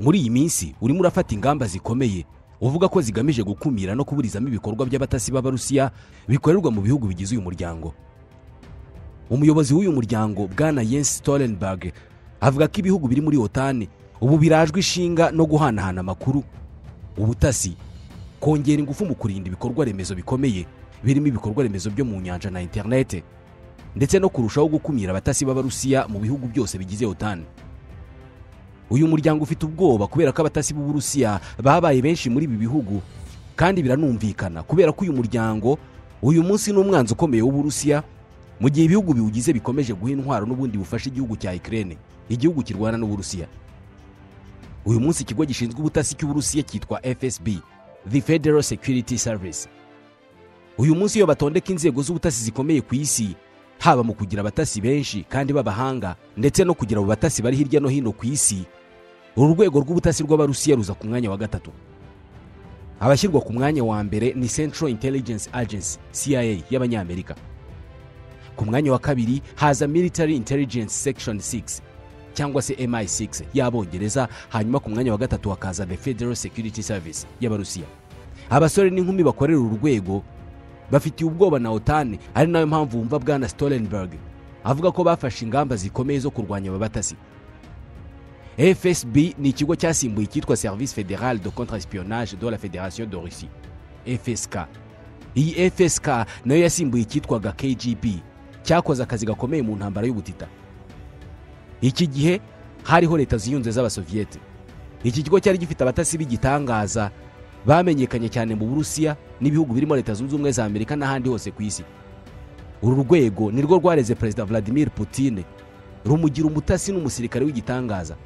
muri iyi minsi urimo urafata ingamba zikomeye uvuga ko zigamije gukumira no kuburizamo ibikorwa by'abatasi b'abarusiya bikorerwa mu bihugu bigize uyu muryango umuyobozi w'uyu muryango bwana yensi storenberg avuga ko ibihugu biri muri otani ubu birajwe ishinga no guhanahana amakuru ubutasi kongera ingufu mu kurinda ibikorwa remezo bikomeye birimo ibikorwa remezo byo mu nyanja na interinete ndetse no kurushaho gukumira abatasi b'abarusiya mu bihugu byose bigize otani uyu muryango ufite ubwoba kubera ko abatasi b'uburusiya babaye benshi muri ibi bihugu kandi biranumvikana kubera ko uyu muryango uyu munsi ni umwanzi ukomeye w'uburusiya mu gihe ibihugu biwugize bikomeje guha intwaro n'ubundi bufasha igihugu cya ikirere igihugu kirwana n'uburusiya uyu munsi ikigo gishinzwe ubutasi cy'uburusiya cyitwa fsb the federal security service uyu munsi iyo batondeka inzego z'ubutasi zikomeye ku isi haba mu kugira abatasi benshi kandi b'abahanga ndetse no kugira abo batasi bari hirya no hino ku isi uru rwego rw'ubutasi rw'abarusiya ruza ku mwanya wa gatatu abashyirwa ku mwanya wa mbere ni central intelligence agency cia y'abanyamerika ku mwanya wa kabiri haza military intelligence section 6 cyangwa se mi6 y'abongereza hanyuma ku mwanya wa gatatu hakaza the federal security service y'abarusiya abasore n'inkumi bakorera uru rwego bafitiye ubwoba na otani ari nayo mpamvu wumva bwana storenberg avuga ko bafashe ingamba zikomeye zo kurwanya aba batasi fsb ni ikigo cyasimbuye icyitwa service fédérale de contre espionage de la fédération de russie fsk iyi fsk nayo yasimbuye icyitwaga kgb cyakoze akazi gakomeye mu ntambara y'ubutita iki gihe hariho leta ziyunze z'abasoviyete iki kigo cyari gifite abatasi b'igitangaza bamenyekanye cyane mu burusiya n'ibihugu birimo leta zunze ubumwe za amerika n'ahandi hose ku isi uru rwego ni rwo rwareze perezida vladimir putine rumugira umutasi n'umusirikare w'igitangaza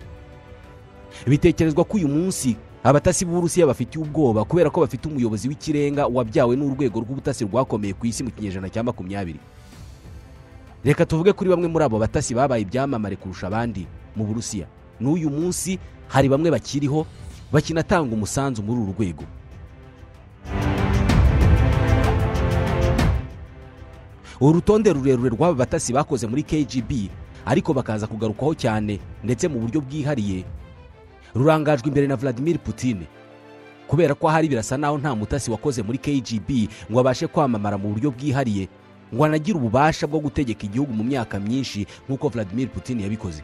bitekerezwa ko uyu munsi abatasi b'uburusiya bafitiye ubwoba kubera ko bafite umuyobozi w'ikirenga wabyawe n'urwego rw'ubutasi rwakomeye ku isi mu kinyejana cya makumyabiri reka tuvuge kuri bamwe muri abo batasi babaye ibyamamare kurusha abandi mu burusiya n'uyu munsi hari bamwe bakiriho bakinatanga umusanzu muri uru rwego urutonde rurerure rw'aba batasi bakoze muri kgb ariko bakaza kugarukwaho cyane ndetse mu buryo bwihariye rurangajwe imbere na vladimir putine kubera ko ahari birasa naho nta mutasi wakoze muri kgb ngo abashe kwamamara mu buryo bwihariye ngo anagire ububasha bwo gutegeka igihugu mu myaka myinshi nk'uko vladimir putin yabikoze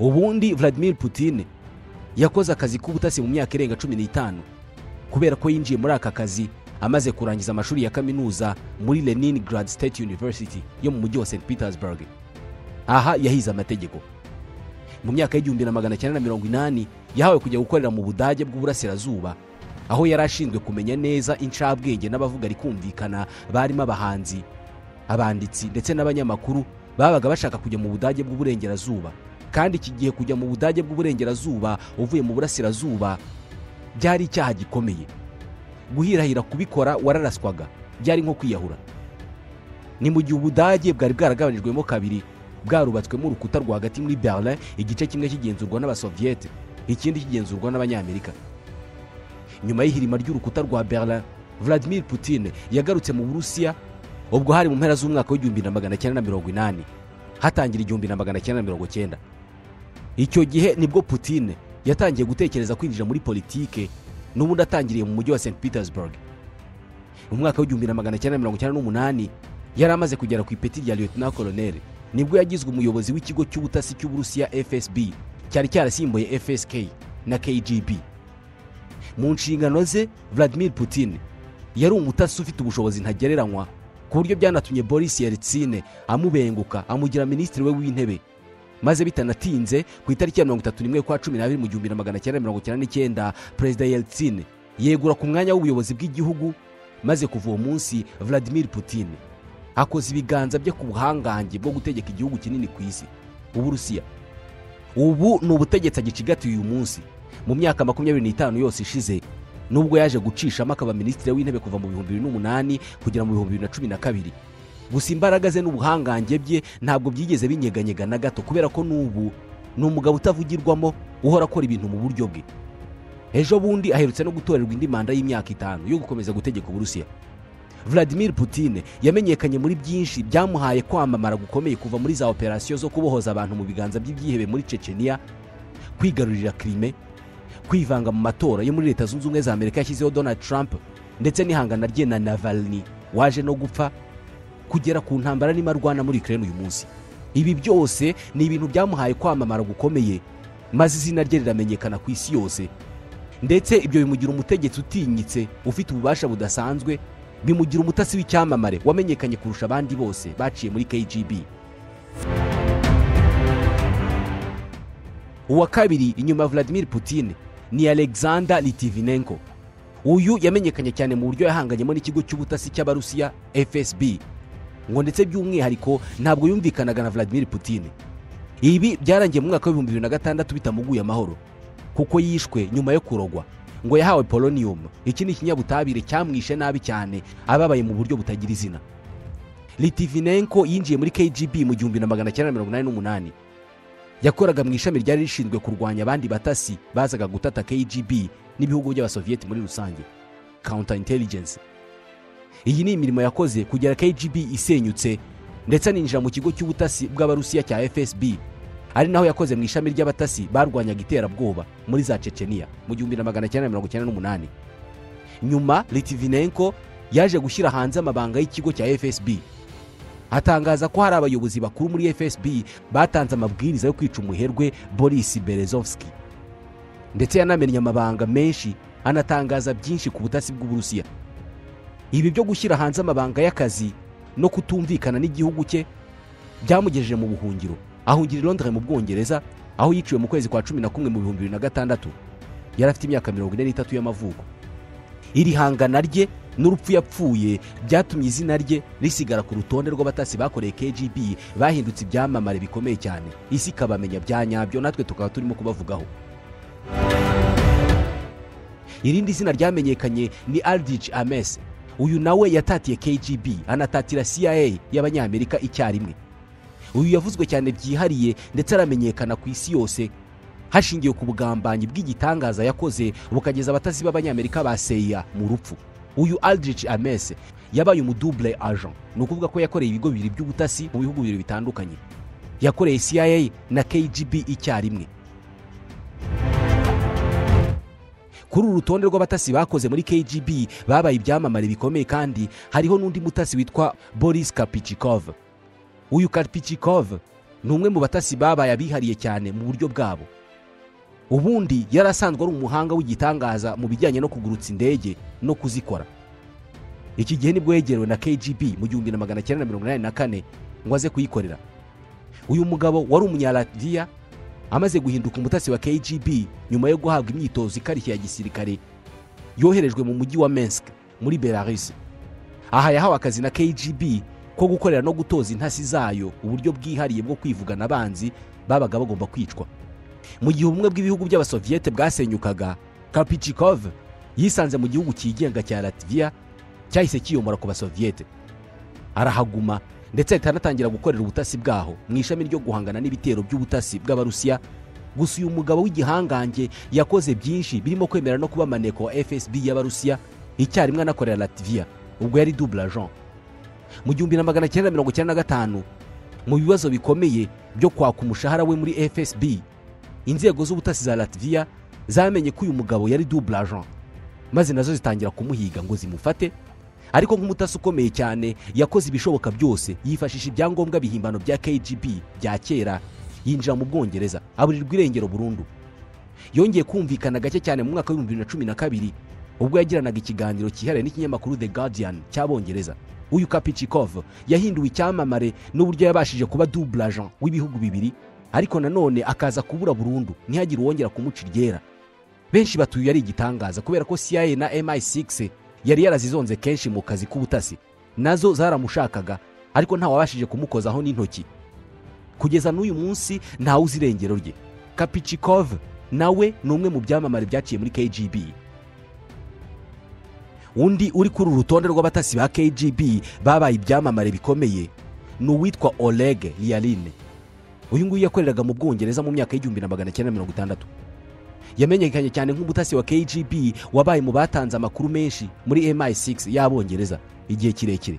ubundi vladimir putin yakoze akazi k'ubutasi mu myaka irenga cumi n'itanu kubera ko yinjiye muri aka kazi amaze kurangiza amashuri ya kaminuza muri leningrad state university yo mu mujyi wa st petersburg aha yahize amategeko mu myaka y'igihumbi na magana cyenda na mirongo inani yahawe kujya gukorera mu budage bw'uburasirazuba aho yari ashinzwe kumenya neza incabwenge n'abavuga rikumvikana barimo abahanzi abanditsi ndetse n'abanyamakuru babaga bashaka kujya mu budage bw'uburengerazuba kandi iki gihe kujya mu budage bw'uburengerazuba uvuye mu burasirazuba byari icyaha gikomeye guhirahira kubikora wararaswaga byari nko kwiyahura ni mu gihe ubudage bwari bwaragabanijwemo kabiri bwarubatswemo urukuta rwagati muri berlin igice kimwe kigenzurwa n'abasoviyete ikindi kigenzurwa n'abanyamerika nyuma y'ihirima ry'urukuta rwa berlin vladimir putin yagarutse mu burusiya ubwo hari mu mpera z'umwaka w'igihumbi na magana cyenda na mirongo inani hatangira igihumbi na magana cyenda na mirongo cyenda icyo gihe nibwo putin yatangiye gutekereza kwinjira muri politike n'ubundi atangiriye mu mujyi wa st petersburg mu mwaka w'igihumbi na magana cyenda na mirongo cyenda n'umunani yari amaze kugera ku ipeti rya lieutenant colonel nibwo yagizwe umuyobozi w'ikigo cy'ubutasi cy'uburusiya fsb cyari cyarasimbuye fsk na kgb mu nshingano ze vladimir putin yari umutasi ufite ubushobozi ntagereranywa ku buryo byanatumye boris yeritsine amubenguka amugira minisitiri we w'intebe maze bitanatinze ku itariki ya mirongo itatu n'imwe kwa cumi n'abiri mu gihumbi na magana cyenda mirongo icyenda n'icyenda perezida yeritsine yegura ku mwanya w'ubuyobozi bw'igihugu maze kuva uwo munsi vladimir putin akoze ibiganza bye ku buhangange bwo gutegeka igihugu kinini ku isi uburusiya ubu ni ubutegetsi agicigatiye uyu munsi mu myaka makumyabiri n'itanu yose ishize nubwo yaje gucishamo akaba minisitiri w'intebe kuva mu bihumbi bibiri n'umunani kugera mu bihumbi bibiri na cumi na kabiri gusa imbaraga ze n'ubuhangange bye ntabwo byigeze binyeganyega na gato kubera ko n'ubu ni umugabo utavugirwamo uhora akora ibintu mu buryo bwe ejo bundi aherutse no gutorerwa indi manda y'imyaka itanu yo gukomeza gutegeka uburusiya vladimir putin yamenyekanye muri byinshi byamuhaye kwamamara gukomeye kuva muri za operasiyo zo kubohoza abantu mu biganza by'ibyihebe muri ceceniya kwigarurira kirime kwivanga mu matora yo muri leta zunze ubumwe za amerika yashyizeho donald trump ndetse n'ihangana rye na navalny waje no gupfa kugera ku ntambara arimo arwana muri ukraine uyu munsi ibi byose ni ibintu byamuhaye kwamamara gukomeye maze izina rye riramenyekana ku isi yose ndetse ibyo bimugira umutegetsi utinyitse ufite ububasha budasanzwe bimugira umutasi w'icyamamare wamenyekanye kurusha abandi bose baciye muri kgb uwa kabiri inyuma ya vladimir putin ni alexander litivinenko uyu yamenyekanye cyane mu buryo yahanganyemo n'ikigo cy'ubutasi cy'abarusiya fsb ngo ndetse by'umwihariko ntabwo yumvikanaga na vladimir putin ibi byarangiye mu mwaka w'ibihumbi bibiri na gatandatu bitamuguye amahoro kuko yishwe nyuma yo kurogwa ngo yahawe polonium iki ni ikinyabutabire cyamwishe nabi cyane ababaye mu buryo butagira izina litivinenko yinjiye muri kgb mu gihumbi na magana cyenda mirongo inani n'umunani yakoraga mu ishami ryari rishinzwe kurwanya abandi batasi bazaga gutata kgb n'ibihugu by'abasoviyeti muri rusange counter intelligence iyi ni imirimo yakoze kugera kgb isenyutse ndetse aninjira mu kigo cy'ubutasi bw'abarusiya cya fsb ari naho yakoze mu ishami ry'abatasi barwanyaga iterabwoba muri za ceceniya mu gihumbi na magana cyenda mirongo icyenda n'umunani nyuma litivinenko yaje gushyira hanze amabanga y'ikigo cya fsb atangaza ko hari abayobozi bakuru muri fsb batanze amabwiriza yo kwica umuherwe boris berezovski ndetse yanamenye amabanga menshi anatangaza byinshi ku butasi bw'uburusiya ibi byo gushyira hanze amabanga y'akazi no kutumvikana n'igihugu cye byamugejeje mu buhungiro ahungira i londres mu bwongereza aho yiciwe mu kwezi kwa cumi na kumwe mu bihumbi bibiri na gatandatu yari afite imyaka mirongo ine n'itatu y'amavuko iri hangana rye n'urupfu yapfuye byatumye izina rye risigara ku rutonde rw'abatasi bakoreye kgb bahindutse ibyamamare bikomeye cyane isi ikabamenya bya nyabyo natwe tukaba turimo kubavugaho irindi zina ryamenyekanye ni aldrich ames uyu nawe yatatiye kgb anatatira cia y'abanyamerika icyarimwe uyu yavuzwe cyane byihariye ndetse aramenyekana ku isi yose hashingiwe ku bugambanyi bw'igitangaza yakoze bukageza abatasi b'abanyamerika ba seya mu rupfu uyu aldrich amese yabaye umudubure agent ni ukuvuga ko yakoreye ibigo bibiri by'ubutasi mu bihugu bibiri bitandukanye yakoreye cia na kgb icyarimwe kuri uru rutonde rw'abatasi bakoze muri kgb babaye ibyamamare bikomeye kandi hariho n'undi mutasi witwa boris kapichikov uyu kapichikov ni umwe mu batasi babaye abihariye cyane mu buryo bwabo ubundi yari asanzwe ari umuhanga w'igitangaza mu bijyanye no kugurutsa indege no kuzikora iki gihe nibwo yegerewe na kgb mu gihumbi na magana cyenda mirongo inani na kane ngo aze kuyikorera uyu mugabo wari umunyaradiya amaze guhinduka umutasi wa kgb nyuma yo guhabwa imyitozo ikarishye ya gisirikare yoherejwe mu mujyi wa mensk muri belarus aha yahawe akazi na kgb ko gukorera no gutoza intasi zayo uburyo bwihariye bwo kwivugana abanzi babaga bagomba kwicwa mu gihe ubumwe bw'ibihugu by'abasoviyete bwasenyukaga kapichikov yisanze mu gihugu cyigenga cya latviya cyahise kiyomora ku basoviyete arahaguma ndetse ahita anatangira gukorera ubutasi bwaho mu ishami ryo guhangana n'ibitero by'ubutasi bw'abarusiya gusa uyu mugabo w'igihangange yakoze byinshi birimo kwemera no kuba maneko wa fsb y'abarusiya icyarimwe anakorera latviya ubwo yari double agent mu gihumbi na magana cyenda mirongo icyenda na gatanu mu bibazo bikomeye byo kwaka umushahara we muri fsb inzego z'ubutasi za latviya zamenye ko uyu mugabo yari double agent maze nazo zitangira kumuhiga ngo zimufate ariko nk'umutasi ukomeye cyane yakoze ibishoboka byose yifashisha ibyangombwa bihimbano bya kgb bya kera yinjira mu bwongereza aburirwa irengero burundu yongeye kumvikana gake cyane mu mwaka w'ibihumbi bibiri na cumi na kabiri ubwo yagiranaga ikiganiro cyihariye n'ikinyamakuru the guardian cy'abongereza uyu kapichikov yahinduwe icyamamare n'uburyo yabashije kuba double agent w'ibihugu bibiri ariko nanone akaza kubura burundu ntihagire uwongera kumuca iryera benshi batuye ari igitangaza kubera ko cia na mi6 yari yarazizonze kenshi mu kazi k'ubutasi nazo zaramushakaga ariko ntawabashije kumukozaho n'intoki kugeza n'uyu munsi ntawe uzi irengero rye kapichikov nawe ni umwe mu byamamare byaciye muri kgb undi uri kuri uru rutonde rw'abatasi ba kgb babaye ibyamamare bikomeye ni uwitwa oleg lialine uyu nguyu yakoreraga mu bwongereza mu myaka y'igihumbi na magana cyenda mirongo itandatu yamenyekanye cyane nk'umutasi wa kgb wabaye mu batanze amakuru menshi muri mi6 y'abongereza igihe kirekire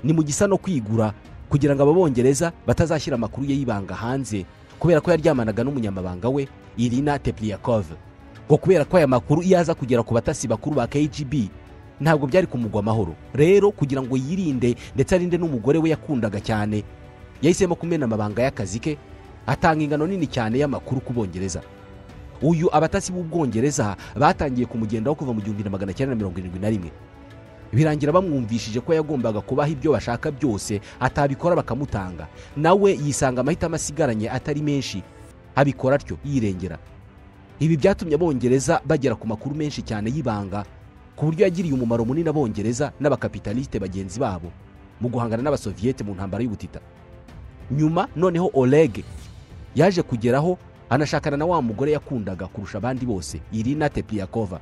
ni mu gisa no kwigura kugira ngo ababongereza batazashyira amakuru ye y'ibanga hanze kubera ko yaryamanaga n'umunyamabanga we irina tepliyakove ngo kubera ko aya makuru iyo aza kugera ku batasi bakuru ba kgb ntabwo byari kumugwa amahoro rero kugira ngo yirinde ndetse arinde n'umugore we yakundaga cyane yahisemo kumena amabanga y'akazi ke atanga ingano nini cyane y'amakuru ku bongereza uyu abatasi b'ubwongereza batangiye kumugendaho kuva mu gihumbi na magana cyenda na mirongo irindwi na rimwe birangira bamwumvishije ko yagombaga kubaha ibyo bashaka byose atabikora bakamutanga nawe yisanga amahitamo asigaranye atari menshi abikora atyo yirengera ibi byatumye abongereza bagera ku makuru menshi cyane y'ibanga ku buryo yagiriye umumaro munini abongereza n'abakapitaliste bagenzi babo mu guhangana n'abasoviyete mu ntambara y'ubutita nyuma noneho orege yaje kugeraho anashakana na wa mugore yakundaga kurusha abandi bose irina tepliyakova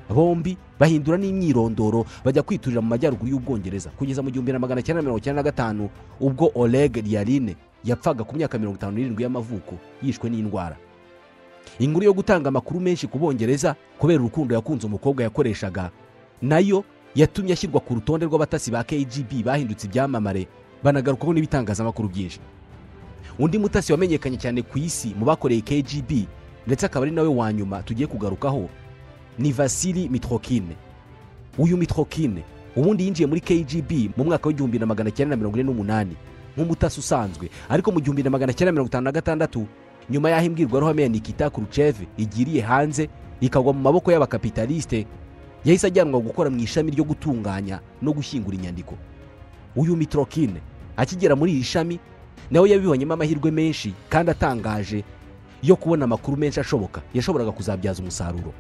bombi bahindura n'imyirondoro bajya kwiturira mu majyaruguru y'ubwongereza kugeza mu gihumbi na magana cyenda mirongo icyenda na gatanu ubwo orege riyaline yapfaga ku myaka mirongo itanu n'irindwi y'amavuko yishwe n'indwara inkuru yo gutanga amakuru menshi ku bongereza kubera urukundo yakunze umukobwa yakoreshaga nayo yatumye ashyirwa ku rutonde rw'abatasi ba kgb bahindutse ibyamamare banagarukaho n'ibitangazamakuru byinshi undi mutasi wamenyekanye cyane ku isi mu bakoreye kgb ndetse akaba ari nawe wa nyuma tugiye kugarukaho ni vasili mitrokine uyu mitrokine ubundi yinjiye muri kgb mu mwaka w'igihumbi na magana cyenda na mirongo ine n'umunani nk'umutasi usanzwe ariko mu gihumbi na magana cyenda mirongo itanu na gatandatu nyuma y'aho imbwirwaruhame ya nikita kuruceve igiriye hanze ikagwa mu maboko y'abakapitaliste yahise ajyanwa gukora mu ishami ryo gutunganya no gushyingura inyandiko uyu mitrokine akigera muri iri shami nawe yabibonyemo amahirwe menshi kandi atangaje yo kubona amakuru menshi ashoboka yashoboraga kuzabyaza umusaruro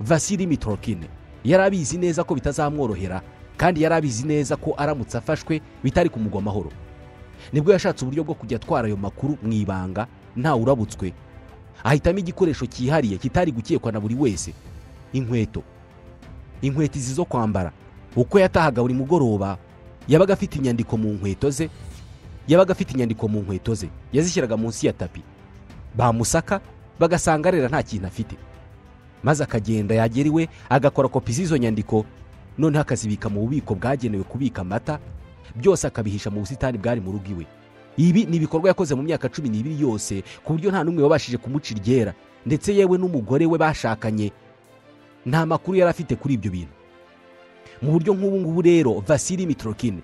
vasili mitrokine yari abizi neza ko bitazamworohera kandi yari abizi neza ko aramutse afashwe bitari kumugwa amahoro nibwo yashatse uburyo bwo kujya atwara ayo makuru mu ibanga ntawe urabutswe ahitamo igikoresho cyihariye kitari gukekwa na buri wese inkweto inkweto izi zo kwambara uko yatahaga buri mugoroba yabaga afite inyandiko mu nkweto ze yabaga afite inyandiko mu nkweto ze yazishyiraga munsi ya tapi bamusaka bagasanga arera nta kintu afite maze akagenda yagera iwe agakora kopi z'izo nyandiko noneho akazibika mu bubiko bwagenewe kubika amata byose akabihisha mu busitani bwari mu rugo iwe ibi ni ibikorwa yakoze mu myaka cumi n'ibiri yose ku buryo nta n'umwe wabashije kumuca iryera ndetse yewe n'umugore we bashakanye nta makuru yari afite kuri ibyo bintu mu buryo nk'ubu ngubu rero vasili mitrokine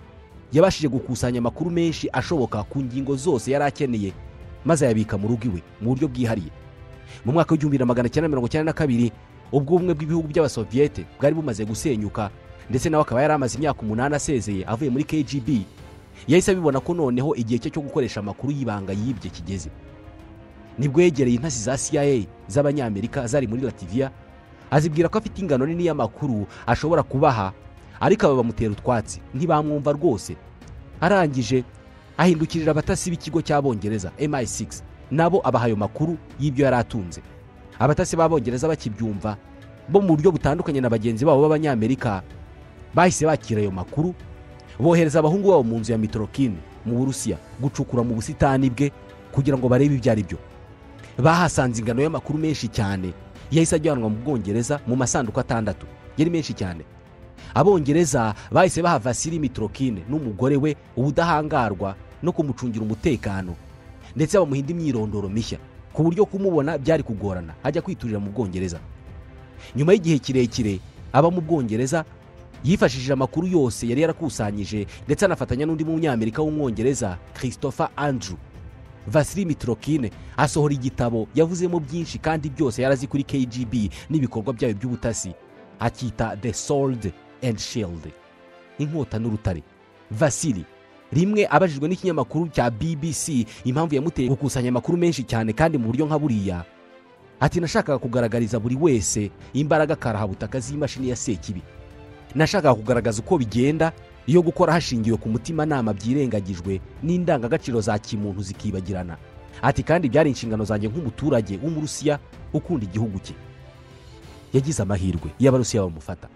yabashije gukusanya amakuru menshi ashoboka ku ngingo zose yari akeneye maze ayabika mu rugo iwe mu buryo bwihariye mu mwaka w'igihumbi na magana cyenda mirongo icyenda na kabiri ubwo ubumwe bw'ibihugu by'abasoviyete bwari bumaze gusenyuka ndetse nawe akaba yari amaze imyaka umunani asezeye avuye muri kgb yahise abibona ko noneho igihe cye cyo gukoresha amakuru y'ibanga yibye kigeze nibwo yegereye intasi za cia z'abanyamerika zari muri lativiya azibwira ko afite ingano nini y'amakuru ashobora kubaha ariko aba bamutera utwatsi ntibamwumva rwose arangije ahindukirira abatasi b'ikigo cy'abongereza mi6 nabo abaha ayo makuru y'ibyo yari atunze abatasi b'abongereza bakibyumva bo mu buryo butandukanye na bagenzi babo b'abanyamerika bahise bakira ayo makuru bohereza abahungu babo mu nzu ya mitorokine mu burusiya gucukura mu busitani bwe kugira ngo barebe ibyo ari byo bahasanze ingano y'amakuru menshi cyane yahise ajyanwa mu bwongereza mu masanduku atandatu yari menshi cyane abongereza bahise baha vasili mitorokine n'umugore we ubudahangarwa no kumucungira umutekano ndetse bamuha indi myirondoro mishya ku buryo kumubona byari kugorana ajya kwiturira mu bwongereza nyuma y'igihe kirekire aba mu bwongereza yifashishije amakuru yose yari yarakusanyije ndetse anafatanya n'undi munyamerika w'umwongereza christopher andrew vasili mitrokine asohora igitabo yavuzemo byinshi kandi byose yarazi kuri kgb n'ibikorwa byayo by'ubutasi akita the sword and shield inkota n'urutare vasili rimwe abajijwe n'ikinyamakuru cya bbc impamvu yamuteye gukusanya amakuru menshi cyane kandi mu buryo nka buriya ati nashakaga kugaragariza buri wese imbaraga karahabutaka z'imashini ya sekibi nashakaga kugaragaza uko bigenda iyo gukora hashingiwe ku mutimanama byirengagijwe n'indangagaciro za kimuntu zikibagirana ati kandi byari inshingano zanjye nk'umuturage w'umurusiya ukunda igihugu cye yagize amahirwe y'abarusiya bamufata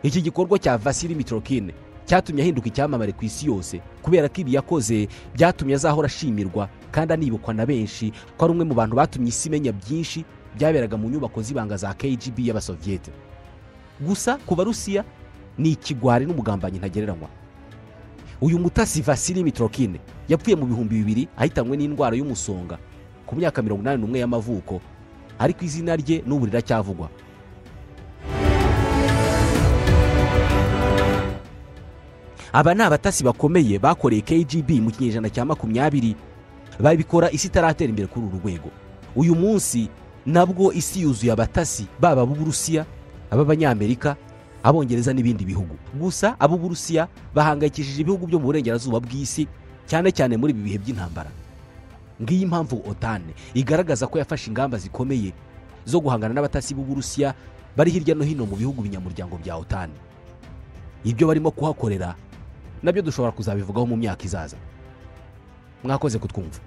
iki gikorwa cya vasili mitrokine cyatumye ahinduka icyamamare ku isi yose kubera ko ibi yakoze byatumye azahora ashimirwa kandi anibukwa na benshi ko ari umwe mu bantu batumye isi imenya byinshi byaberaga mu nyubako z'ibanga za kgb y'abasoviyete gusa ku barusiya ni ikigwari n'umugambanyi ntagereranywa uyu mutasi vasili mitrokine yapfuye mu bihumbi bibiri ahitanwe n'indwara y'umusonga ku myaka mirongo inani n'umwe y'amavuko ariko izina rye n'ubu riracyavugwa aba ni abatasi bakomeye bakoreye kgb mu kinyejana cya makumyabiri babikora isi itaratera imbere kuri uru rwego uyu munsi nabwo isi yuzuye abatasi baba ab'uburusiya ab'abanyamerika abongereza n'ibindi bihugu gusa ab'uburusiya bahangayikishije ibihugu byo mu burengerazuba bw'isi cyane cyane muri ibi bihe by'intambara ngiyi impamvu otane igaragaza ko yafashe ingamba zikomeye zo guhangana n'abatasi b'uburusiya bari hirya no hino mu bihugu binyamuryango bya otane ibyo barimo kuhakorera nabyo dushobora kuzabivugaho mu myaka izaza mwakoze kutwumva